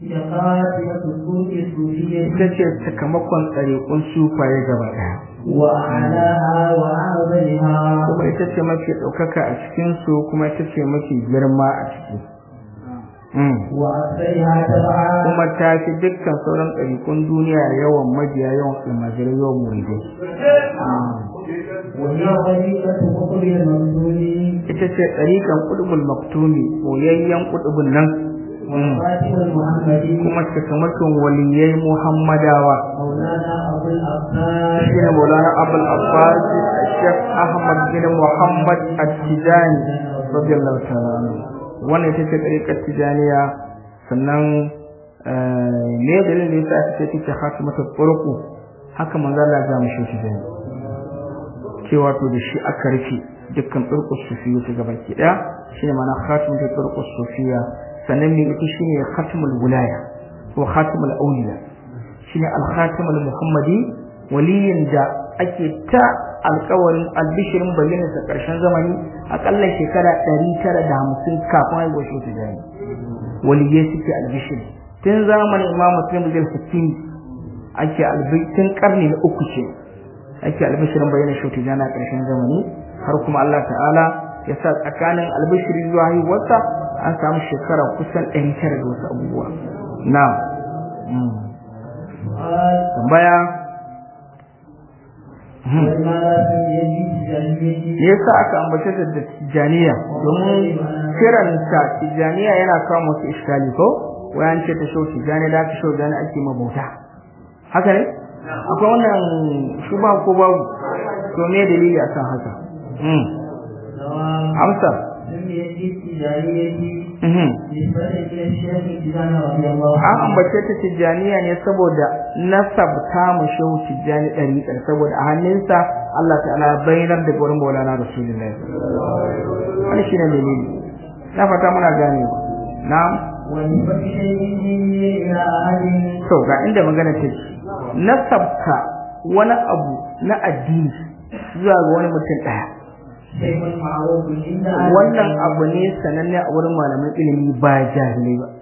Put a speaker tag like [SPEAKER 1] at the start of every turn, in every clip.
[SPEAKER 1] خاتمة الطرق الصوفية
[SPEAKER 2] ita ce sakamakon tsariƙun sufaye gaba ɗaya
[SPEAKER 1] وأعلاها وأعظمها
[SPEAKER 2] kuma ita ce mafi ɗaukaka a cikinsu kuma ita ce mafi girma a ciki Mm.
[SPEAKER 1] وأكثرها تبعا
[SPEAKER 2] kuma ta fi dukkan sauran ɗariƙun duniya yawan mabiya yawan almajirai yawan muridai
[SPEAKER 1] وهي طريقة مقبل الممدود
[SPEAKER 2] ita ce ɗariƙan ƙudubul maktumi koyayyen ƙudubun nan Mm.
[SPEAKER 1] خاتم المحمدي
[SPEAKER 2] kuma sakamakon waliyai muhammadawa
[SPEAKER 1] مولانا أبو العباس
[SPEAKER 2] shine maulana abul abbas shek ahmad bin muhammad at-tijani radiyallahu ta'ala anhu wannan ita ce ɗariƙar tijaniya sannan eh, me dalilin da yasa aka ce take khatimatul turqu haka manzo Allah ya ga mu shi tijani cewa to da shi aka rufe dukkan turqus sufiyya ta gaba ki daya shine ma'ana khatimatul turqus sufiyya sannan me ita shine khatimul wilaya ko khatimul awliya shine al-khatimul muhammadi waliyin da ake ta alkawarin albishirin bayyana sa karshen zamani akalla shekara 950 kafin haihuwar shi ta jani waliyai suke albishiri tun zamanin imam muslim bin sittin ake albishirin karni na uku ce ake albishirin bayyana shi ta jani a karshen zamani har kuma Allah ta'ala ya sa tsakanin albishiri zuwa haihuwarsa an samu shekara kusan 900 da wasu abubuwa na
[SPEAKER 1] قال
[SPEAKER 2] tambaya
[SPEAKER 1] والمرأة يجب تجانية
[SPEAKER 2] me yasa aka ambace ta da tijaniya domin kiranta tijaniya yana kawo musu iskali ko wayan ce ta shau tijani da aka shau tijani ake mabauta haka ne akwai wannan shuba ko babu to me dalili akan haka mm
[SPEAKER 1] نوام
[SPEAKER 2] amsa
[SPEAKER 1] سميت بالتجانية
[SPEAKER 2] mhm
[SPEAKER 1] نسبة إلى الشيخ التجاني رضي الله
[SPEAKER 2] an
[SPEAKER 1] عنه
[SPEAKER 2] ambace ta tijaniya ne saboda nasabta mu shehu tijani ɗariƙar saboda a hannunsa Allah ta'ala ya bayyana da gurin maulana rasulullahi wani shine dalili na fata muna gane na'am
[SPEAKER 1] ونسبة شيء إلى أحد
[SPEAKER 2] to ga inda magana take nasabta wani abu na addini zuwa ga wani mutum ɗaya
[SPEAKER 1] شيء معروف عند أهل
[SPEAKER 2] wannan abu ne sananne a wurin malaman ilimi ba jahilai ba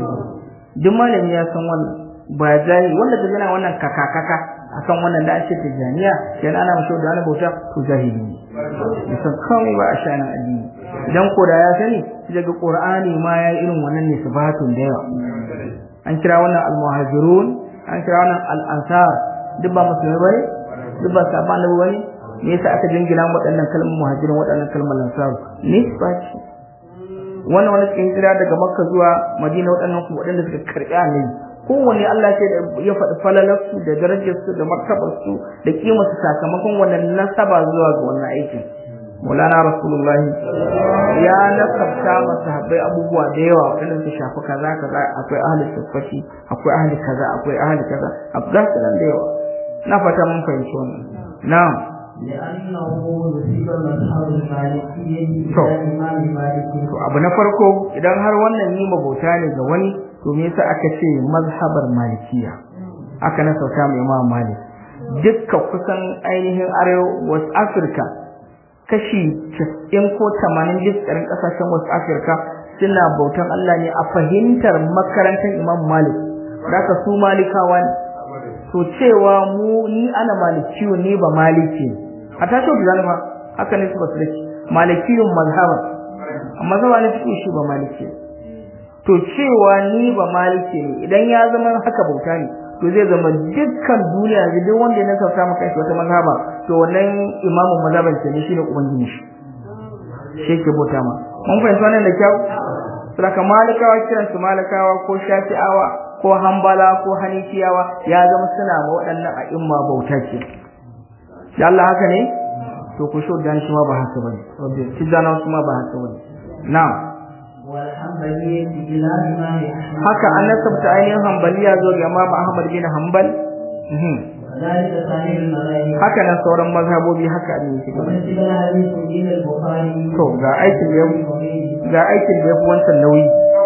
[SPEAKER 2] duk malami ya san wannan ba jahili wanda ta gana wannan kaka kaka akan wannan da ake tijaniya yana ana mashi da wani bauta to jahili ne bai san komai ba a shanin addini idan ko da ya sani sai daga qur'ani ma ya yi irin wannan ne sifatun da yawa an kira wannan al-muhajirun an kira wannan al-ansar duk ba musulmai bane duk ba sahabban annabi bane me yasa aka jingina waɗannan kalmar muhajirin waɗannan kalmar ansaru nisba ce wannan wani suka hijira daga makka zuwa madina waɗannan kuma waɗanda suka karɓi annabi kowanne Allah ce ya faɗi falalarsu da darajarsu da martabarsu da kimarsu sakamakon wannan nasaba zuwa ga wannan aikin Maulana Rasulullahi ya nasabta wa sahabbai abubuwa da yawa waɗanda su shafi kaza kaza akwai ahli sufati akwai ahli kaza akwai ahli kaza akwai gasu nan da yawa na fata mun fahimci wannan na'am
[SPEAKER 1] لأنه نسب مذهب المالكية
[SPEAKER 2] To.
[SPEAKER 1] إلى الإمام مالك
[SPEAKER 2] to abu na farko idan har wannan yi mabauta ne ga wani to me yasa aka ce mazhabar malikiya aka na sauka mai imam malik dukka kusan ainihin arewa west africa kashi 90 ko 80 dukkan kasashen west africa suna bautan Allah ne a fahimtar makarantar imam malik daga su malikawa ne to cewa mu ni ana malikiyo ne ba maliki ne a tashi da zalima haka ne su ba su dake malikiyun mazhaban amma zama na cikin shi ba maliki ne to cewa ni ba maliki ne idan ya zama haka bauta ne to zai zama dukkan duniya ga duk wanda ya nasarta maka shi wata mazhaba to wannan imamu mazhaban ce ne shine ubangiji shi shi ke bauta ma mun fahimci wannan da kyau saka malikawa kiran su malikawa ko shafi'awa ko hambala ko hanifiyawa ya zama suna ma waɗannan a'imma bauta ce da Allah haka ne to ku so dan shi ma ba haka bane wanda tijana su ma ba haka bane na'am
[SPEAKER 1] والحنبلية إلى الإمام أحمد
[SPEAKER 2] haka an nasabta ainihin hambaliya zo ga Imam Ahmad bin Hanbal Mhm.
[SPEAKER 1] وذلك ثاني المذاهب
[SPEAKER 2] haka nan sauran mazhabobi haka ne yake gaba
[SPEAKER 1] ومثل الحديث إلى البخاري
[SPEAKER 2] to ga aikin da ya
[SPEAKER 1] وغيره
[SPEAKER 2] ga aikin da ya fi wancan nauyi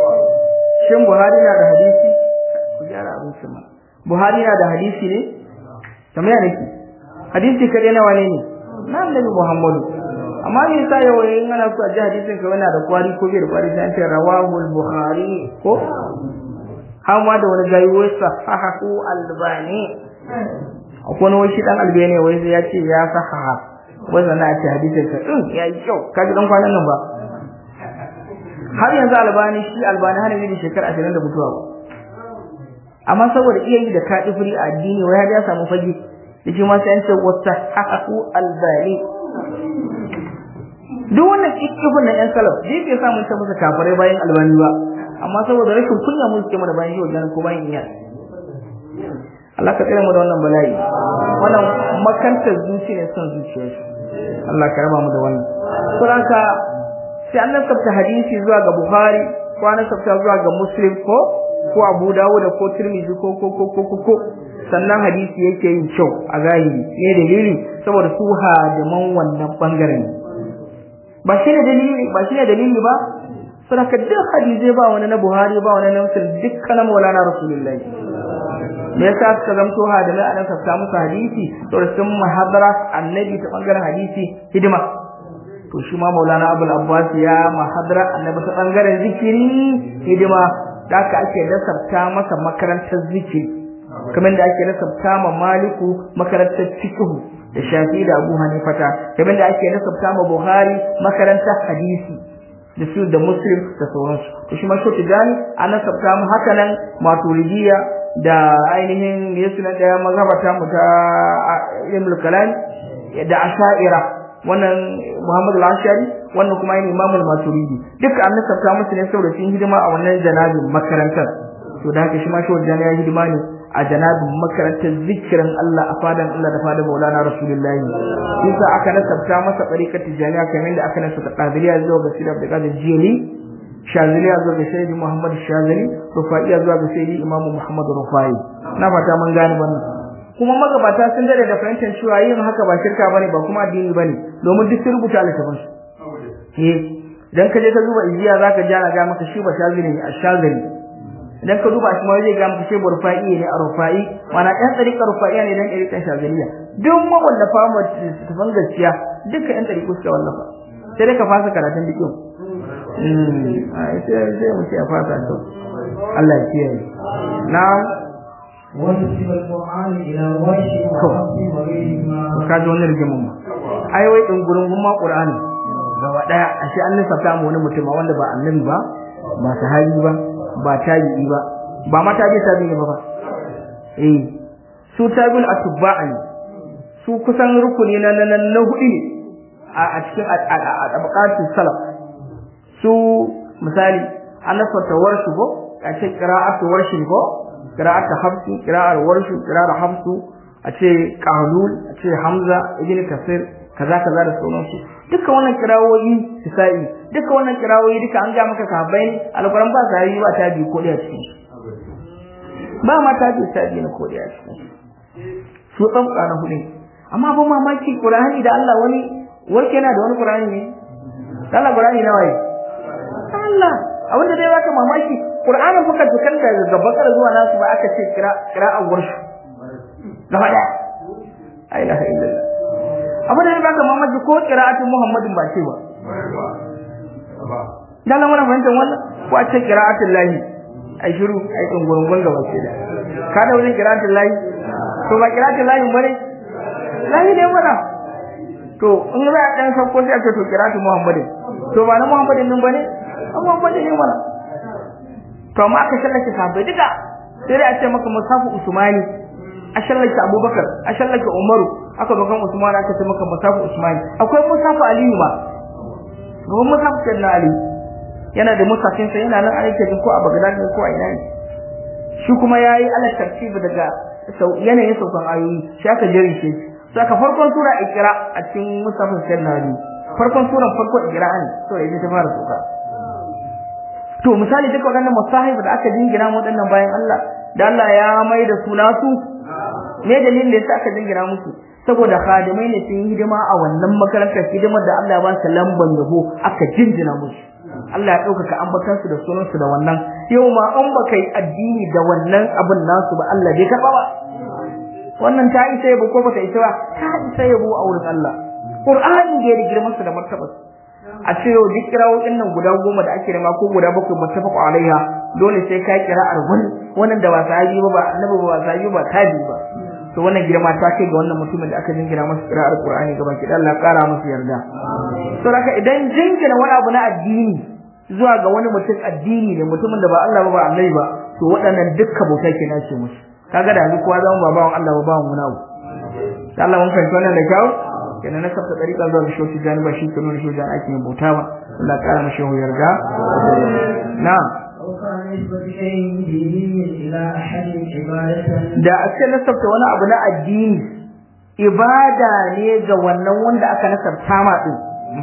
[SPEAKER 2] shin Buhari na da hadisi ku gyara abin shi ma Buhari na da hadisi ne kamar yana ki hadisi kadai nawa ne ne na Annabi Muhammadu amma me yasa yau in ana so a ji hadisin ka yana da kwari ko bai da kwari sai an ce rawahu al-Bukhari ko har ma da wani gayi wai sahahu albani akwai wani wai shi dan albani wai sai ya ce ya sahaha wai sana a ce hadisin ka din ya yi kyau ka ji dan kwanan nan ba har yanzu albani shi albani har yanzu shekara ashirin da mutuwa ba amma saboda iya yi da kaɗi furi a addini wai har ya samu fage da shi ma sai an ce wata haku albani duk wannan kikifin na yan salaf zai ke samun ta musu kafirai bayan albani ba amma saboda rashin kunya mun suke mana bayan shi wajen ko bayan iya Allah ka tsira mu da wannan bala'i wannan makantar zuci ne son zuciyar Allah ka raba mu da wannan saboda sai an nasabta hadisi zuwa ga Bukhari ko an nasabta zuwa ga Muslim ko ko Abu Dawud ko Tirmidhi ko ko ko ko ko sannan hadisi yake yin kyau a zahiri ne dalili saboda su hadiman wannan bangaren ba shi ne dalili ba shi ne dalili ba saboda duk hadisi ba wani na Buhari ba wani na Muslim dukkan Maulana Rasulullahi me yasa suka zamto hadimai a nan ka musu hadisi saboda sun mahadara annabi ta bangaren hadisi hidima to shi ma Maulana Abul Abbas ya mahadara annabi ta bangaren zikiri hidima da aka ake nasabta masa makarantar zikiri kamar da ake nasabta ma Maliku makarantar fiqh da Shafi da Abu Hanifata kamar da ake nasabta ma Buhari makarantar hadisi da su da Muslim da sauransu to shi ma shi tijani an nasabta mu haka nan Maturidiyya da ainihin Yesu na daya mazhabata mu ta Ibn Kalam da Asha'ira wannan Muhammad al-Ashari wannan kuma yin Imam al-Maturidi duka an nasabta musu ne saboda sun hidima a wannan janabin makarantar to da haka shi ma shi wajen ya hidima ne a janabin makarantar zikirin Allah a fadan Allah da fadan Maulana Rasulullahi yasa aka nasabta masa tariqat tijaniya kamar da aka nasabta Qadiriyya zuwa ga Sirr da Qadir Jili Shaziliya zuwa ga Sayyidi Muhammad Shazili Rufaiya zuwa ga Sayyidi Imam Muhammad Rufai na fata mun gane wannan kuma magabata sun dade da fahimtar cewa yin haka ba shirka bane ba kuma addini bane domin duk sun rubuta littafin su eh idan ka je ka duba iziya zaka ji ana ga maka shi ba shazili ne ashazili idan ka duba shi ma zai ga maka shi burfa'i ne a rufai mana ɗan tsarika rufaiya ne dan ɗarikan shaziliya duk mawallafa mu tafan gaskiya duka ɗan tsariku suka wallafa sai dai ka fasa karatun duk yau sai sai mu ce a fasa to Allah ya kiyaye na'am
[SPEAKER 1] ونسب القرآن إلى ورش وحفظ وغيرهما
[SPEAKER 2] ka ji wani rigimin ma ai wai in gurin gumma qur'ani gaba daya ashe an lissafta mu wani mutum wanda ba annabi ba ba sahabi ba ba tabi'i ba ba ma tabi tabi'i ba ba eh su tabi'ul atba'a ne su kusan rukuni na na na hudu ne a cikin tabaqatus salaf su misali an lissafta warshu ko a ce qira'atu warshin ko qira'atu hafsu qira'ar warshu qira'ar hafsu a ce qalul a ce hamza ibn kasir kaza kaza da sauransu duka wannan kirawoyi sai duka wannan kirawoyi duka an ga maka sahabbai ne alquran ba sai ba ta bi kodi a cikin ba ma ta bi ta bi na kodi a cikin su dan kana hudu amma ba mamaki qur'ani da Allah wani warke yana da wani qur'ani ne Allah qur'ani nawa ne Allah abinda dai baka mamaki qur'anin fuka dukan daga bakar zuwa nasu ba aka ce kira kira'an warshu gaba daya la ilaha illallah abu da baka mamaki ko qira'atin muhammadin ba ce ba dan nan wannan fahimtar wannan ko a ce qira'atul lahi ai shiru ai dungurungun gaba ce da ka da wajen qira'atul lahi to ba qira'atul lahi bane lahi ne mana to in za a dan sauko sai a ce to qira'atul muhammadin to ba na muhammadin nan bane muhammadin ne mana to amma aka shallake sahabbai duka sai dai a ce maka musafu usmani a shallake abubakar a shallake umaru aka zo kan usman aka ce maka musafu usmani akwai musafu aliyu ma ruwan musafu kan ali yana da musafin sa yana nan aike ko a bagdad ne ko a ina ne shi kuma yayi ala tartibi daga yanayin saukan ayoyi shi aka jere shi saka farkon sura ikra a cikin musafin kan ali farkon suran farko ikra ne to ita ta fara sauka to misali duka waɗannan musahib da aka jingina mu waɗannan bayan Allah da Allah ya mai da su nasu me dalilin da yasa aka jingina musu saboda khadimai ne sun yi hidima a wannan makarantar hidimar da Allah ya ba su lamban yabo aka jinjina musu Allah ya ɗaukaka ambatan su da sunan su da wannan yau ma an baka yi addini da wannan abin nasu ba Allah bai karɓa ba wannan ta isa yabo ko baka isa ba ta isa yabo a wurin Allah Qur'ani da ya girman su da martabar a ce yau duk kirawoyin nan guda goma da ake nema ko guda bakwai muttafaq alaiha dole sai ka kira'ar wani wannan da ba sahabi ba ba annabi ba sahabi ba tabi ba to wannan girma ta kai ga wannan mutumin da aka jingina masa kira'ar qur'ani gaba ki Allah kara masa yarda to haka idan jingina wani abu na addini zuwa ga wani mutum addini ne mutumin da ba Allah ba ba annabi ba to waɗannan dukkan bauta ke nace musu kaga da yanzu kowa zama ba bawan Allah ba bawan wani abu Allah mun fahimci wannan da kyau kenan na kafa dariƙa zuwa ga shoki jani ba shi ke nuna shoki jani ake yin bauta ba Allah ya kara mashi yarda na'am da a ce nasabta wani abu na addini ibada ne ga wannan wanda aka nasabta ma din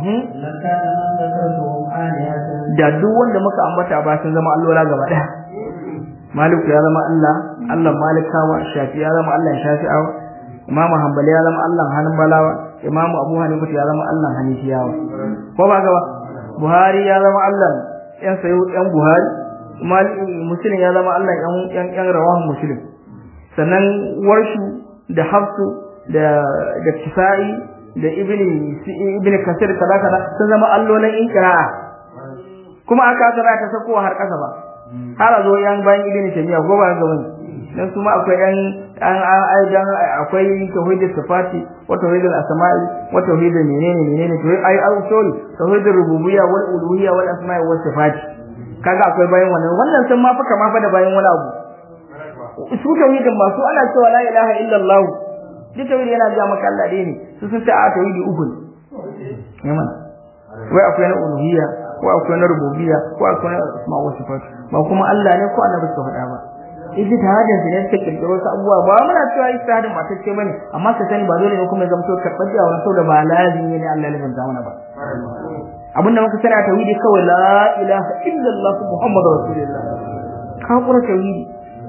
[SPEAKER 2] da duk wanda muka ambata ba sun zama allola gaba daya maliku ya zama Allah Allah malikawa shafi ya zama Allah shafi'awa imamu hanbali ya zama Allah hanbalawa imamu abu hanifa ya zama Allah hanifiyawa ko ba gaba buhari ya zama Allah yan sayo yan buhari muslim ya zama Allah yan yan yan rawahan muslim sannan warshu da hafsu da da kisai da ibni ibni kasir kaza kaza sun zama allolan inqira'a kuma aka tsara ta sako har kasa ba har a zo yan bayan ibni tamiya ko ba ga wani dan su ma akwai yan an aidan akwai tauhidul sifati wa tauhidul asma'i wa tauhidul menene menene to ai au sorry tauhidul rububiyya wal uluhiyya wal asma'i was sifati kaga akwai bayan wannan wannan sun ma faka ma fa da bayan wani abu su tauhidin ba su ana cewa la ilaha illallah duk tauhidi yana ga maka Allah dai ne su sun ce a tauhidi uku ne mana wai akwai na uluhiyya ko akwai na rububiyya ko akwai na asma wa sifat ba kuma Allah ne ko annabi suka faɗa ba ijtihadin su ne suka kirkiro wasu abubuwa ba muna cewa ijtihadin ba tacce bane amma ka sani ba dole ne kuma ya zamto karɓar da wannan saboda ba lazimi ne Allah ya banta mana ba abinda muka sani a tauhidi kawai la ilaha illallah muhammadur rasulullah ka kura tauhidi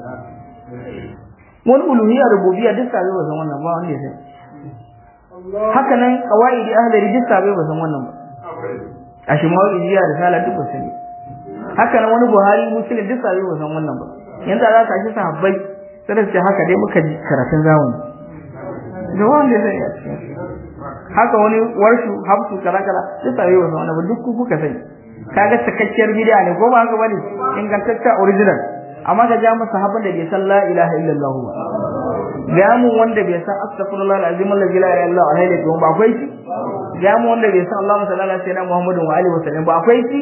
[SPEAKER 2] wani uluhiyya rububiyya duk sabai ba san wannan ba wanda ya sani haka nan qawaidi ahli duk sabai ba san wannan ba ashimawi ijiya da sala duk ba sani haka nan wani buhari muslim duk sabai ba san wannan ba yanzu za ka shi sahabbai sai da ce haka dai muka ji karatun zamani da wanda ya sani a cikin haka wani warshu habsu kala kala duk sabai ba san wannan ba duk kuka sani kaga cikakkiyar bid'a ne ko ba haka bane ingantaccen original amma ka ja masa sahabban da bai san la ilaha illallah ba ga mu wanda bai san astaghfirullah alazim allazi la ilaha illa huwa alaihi wa ba akwai shi ga mu wanda bai san Allahumma salli ala sayyidina Muhammadin wa alihi wa sallam ba akwai shi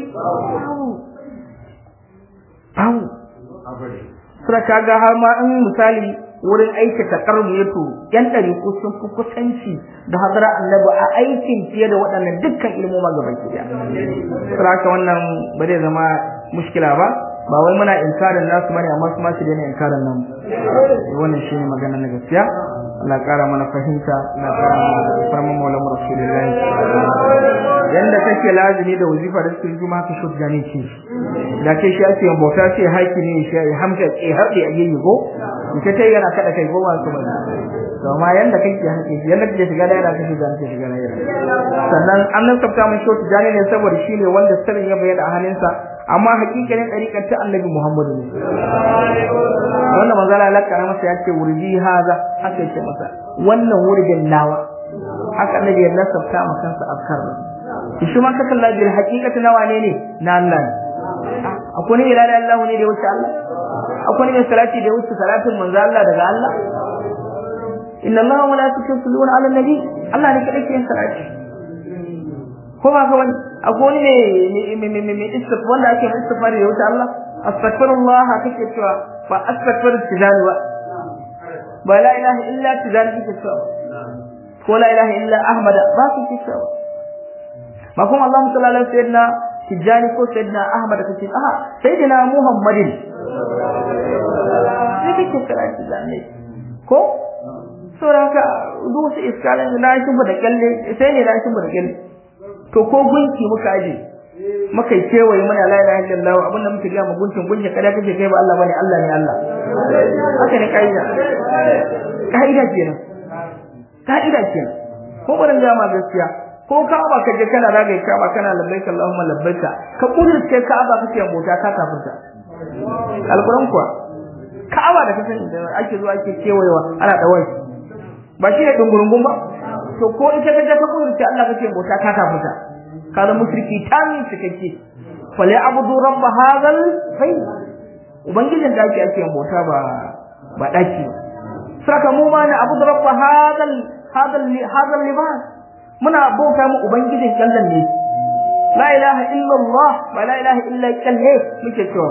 [SPEAKER 2] babu sura kaga har ma in misali wurin aikata karmu ya to yan dari ko sun fi kusanci da hadara annabi a aikin fiye da waɗannan dukkan ilmoma gaba ki da sura ka wannan ba zai zama mushkila ba ba wai muna inkarin nasu bane amma su ma su daina inkarin nan wannan shine magana na gaskiya Allah kara mana fahimta Allah kara mana farman maulan rasulullahi yanda kake lazimi da wazifa da suke juma ka shot gane ce da ke shi ake yin bauta ce haƙi ne shi ya hamsa ke haɗe a yayi go ita tai yana kada kai go ba su ba to amma yanda kake haƙi yanda kake shiga da yana kake shiga kake shiga da yana sannan annan sabta mun shot gane ne saboda shi ne wanda sirrin ya bayyana a hannunsa amma hakikanin ɗariƙar ta annabi Muhammadu ne. Wannan manzala lakana masa ya ce wurji haza haka yake masa wannan wuridin nawa haka annabi ya nasabta ma kansa afkar shi ma kakan lajiyar hakikati nawa ne ne na Allah ne. Akwai ne ilada Allah ne da ya wuce Allah? Akwai ne salati da ya wuce salatin manzo Allah daga Allah? Inna Allah wa malaikatu yusalluna ala nabi Allah ne kadai ke yin salati. Ko ba ka wani akwai ne me me me me istif wanda ake istighfar da wuta Allah astaghfirullah kake cewa ba astaghfir tijani ba ba la ilaha illa tijani kake cewa ko la ilaha illa ahmad ba kake cewa ba kuma Allah sallallahu alaihi sayyidina tijani ko sayyidina ahmad kake aha sayyidina muhammadin sai kake cewa tijani ko saboda duk wasu iskalin na shi da kalle sai ne na shi da kalle to ko gunki muka aje muka kewaye mana la ilaha illallah abin da muke ga mu gunkin gunki kada kake kai ba Allah bane Allah ne Allah haka ne kaida kaida kenan kaida kenan ko barin ga ma gaskiya ko Ka'aba kaje kana rage Ka'aba kana labbaika Allahumma labbaika ka kudurce Ka'aba kake mota ka kafirta alquran kuwa Ka'aba da kasan da ake zuwa ake kewayewa ana dawai ba shi ne dungurungun ba to ko ita kaje ka kudurce Allah kake bauta ka kafirta kaza mushriki tamin cikakke fali abudu rabb hadal bayt ubangijin da ake ake bauta ba ba daki ba saka mu ma na abudu rabb hadal hadal hadal libas muna bauta mu ubangijin kallan ne la ilaha illa allah wa la ilaha illa kalle muke cewa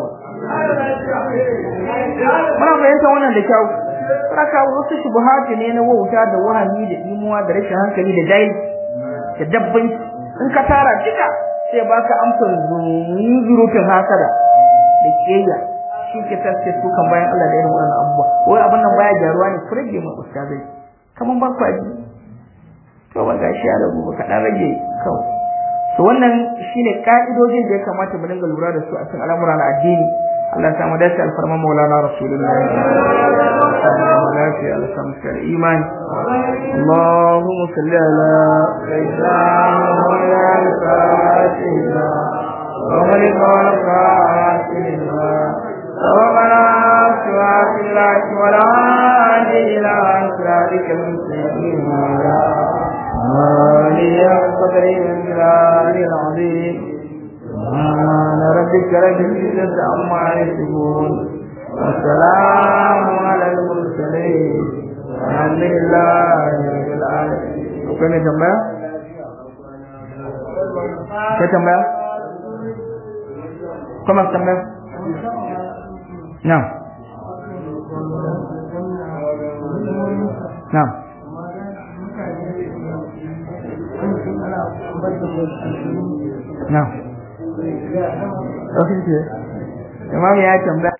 [SPEAKER 2] muna fahimta wannan da kyau saka wasu shubuhati ne na wauta da wahami da imuwa da rashin hankali da dai da dabbai in ka tara duka sai baka amsar zurutun hasada da kiyayya shi ke tace su kan bayan Allah da irin wannan abubuwa wai abin nan baya gyaruwa ne kurege mu ustazai kaman ba ku aji to ba ga shi ya rabu ka dan rage kawai to wannan shine ka'idojin da ya kamata mu dinga lura da su a cikin al'amura na addini Allah ya samu dace alfarma maulana rasulullahi lafiya Allah samu kar iman Allahumma salli ala sayyidina Muhammad al-Fatihah wa malik al-Fatihah سبقنا صراط الله ولا هادي إلى صراطك المستقيم وعلى آله وقدره الجلال العظيم سبحان ربك رب العزة عما يصفون والسلام على المرسلين والحمد لله رب العالمين وكان tambaya ka tambaya kuma tambaya na'am na'am na'am Imam ya tambaya